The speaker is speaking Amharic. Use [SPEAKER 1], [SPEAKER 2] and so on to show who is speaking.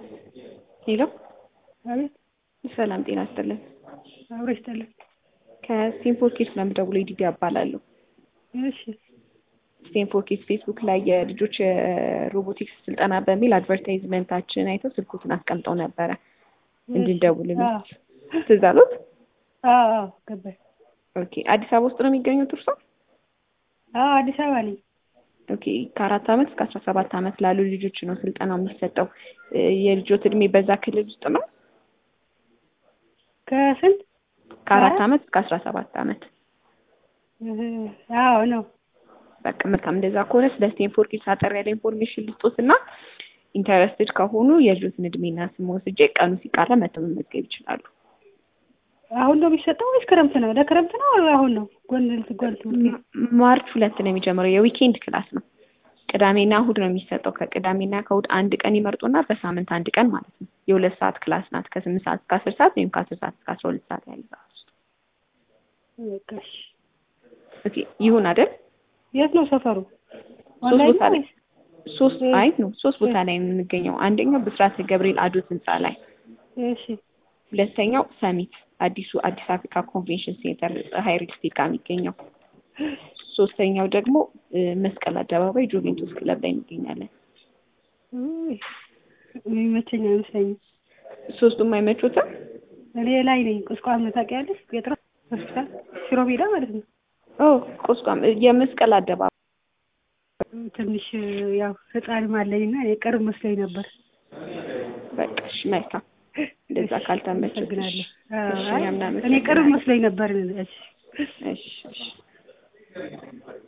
[SPEAKER 1] ሄሎ
[SPEAKER 2] አቤት
[SPEAKER 1] ሰላም ጤና ይስጥልን።
[SPEAKER 2] አብሮ ይስጥልን።
[SPEAKER 1] ከስቴንፎርድ ኪድስ ነው የምደውለው። ዲዲ እባላለሁ።
[SPEAKER 2] እሺ
[SPEAKER 1] ስቴንፎርድ ኪድስ ፌስቡክ ላይ የልጆች ሮቦቲክስ ስልጠና በሚል አድቨርታይዝመንታችን አይተው ስልኩትን አስቀምጠው ነበረ እንድንደውልልን።
[SPEAKER 2] አዎ
[SPEAKER 1] ትዝ አሎት?
[SPEAKER 2] አዎ አዎ፣ ገባኝ።
[SPEAKER 1] ኦኬ። አዲስ አበባ ውስጥ ነው የሚገኙት እርሶ?
[SPEAKER 2] አዎ አዲስ አበባ ነኝ።
[SPEAKER 1] ኦኬ። ከአራት ዓመት እስከ አስራ ሰባት ዓመት ላሉ ልጆች ነው ስልጠናው የሚሰጠው። እ የልጆት እድሜ በዛ ክልል ውስጥ ነው?
[SPEAKER 2] ከስንት?
[SPEAKER 1] ከአራት
[SPEAKER 2] ከአራት?
[SPEAKER 1] ዓመት እስከ አስራ ሰባት ዓመት።
[SPEAKER 2] እህ፣ አዎ ነው።
[SPEAKER 1] በቃ መልካም። እንደዛ ከሆነ ስለ ስቴንፎርድ ኪድስ አጠር ያለ ኢንፎርሜሽን ልስጦትና ኢንተረስትድ ከሆኑ የልጆትን እድሜና ስም ወስጄ ቀኑ ሲቃረ መተው መመዝገብ ይችላሉ።
[SPEAKER 2] አሁን ነው የሚሰጠው ወይስ ክረምት ነው? ለክረምት ነው አሁን ነው? ጎን ጎን ትምህርት ቤት?
[SPEAKER 1] ም- ማርች ሁለት ነው የሚጀምረው። የዊኬንድ ክላስ ነው። ቅዳሜና እሁድ ነው የሚሰጠው። ከቅዳሜና ከእሁድ አንድ ቀን ይመርጡና በሳምንት አንድ ቀን ማለት ነው። የሁለት ሰዓት ክላስ ናት። ከስምንት ሰዓት እስከ አስር ሰዓት ወይም ከአስር ሰዓት እስከ አስራ ሁለት ሰዓት ያለ ሰዓት ውስጥ።
[SPEAKER 2] በቃ እሺ።
[SPEAKER 1] ኦኬ ይሁን አይደል?
[SPEAKER 2] የት ነው ሰፈሩ?
[SPEAKER 1] ሶስት
[SPEAKER 2] ኦንላይን
[SPEAKER 1] ቦታ
[SPEAKER 2] ነው
[SPEAKER 1] ላይ
[SPEAKER 2] ወይስ?
[SPEAKER 1] ሶስት
[SPEAKER 2] እ-
[SPEAKER 1] አይ ነው ሶስት ቦታ ላይ ነው የምንገኘው። አንደኛው ብስራተ ገብርኤል አዶት ህንፃ ላይ፣
[SPEAKER 2] እሺ
[SPEAKER 1] ሁለተኛው ሰሚት አዲሱ አዲስ አፍሪካ ኮንቬንሽን ሴንተር ፀሐይ ሪል ስቴት ጋር የሚገኘው፣ ሶስተኛው ደግሞ እ፣ መስቀል አደባባይ ጁቬንቱስ ክለብ ላይ እንገኛለን።
[SPEAKER 2] ውይ፣ የሚመቸኝ አይመስለኝም።
[SPEAKER 1] ሶስቱም አይመቹትም?
[SPEAKER 2] እኔ ላይ ነኝ። ቁስቋም ታውቂያለሽ? ጴጥሮስ ሆስፒታል ሽሮ ሜዳ ማለት ነው።
[SPEAKER 1] ኦ ቁስቋም የመስቀል አደባባይ
[SPEAKER 2] ትንሽ ያው ህፃንም አለኝና እኔ ቅርብ መስሎኝ ነበር።
[SPEAKER 1] በቃ እሺ፣ መልካም እንደዛ ካልተመቸሽ
[SPEAKER 2] አመሰግናለሁ።
[SPEAKER 1] እሺ፣
[SPEAKER 2] አይ፣
[SPEAKER 1] እኛም
[SPEAKER 2] እኔ ቅርብ
[SPEAKER 1] እናመሰግናለን።
[SPEAKER 2] መስሎኝ ነበር። እሺ
[SPEAKER 1] እሺ እሺ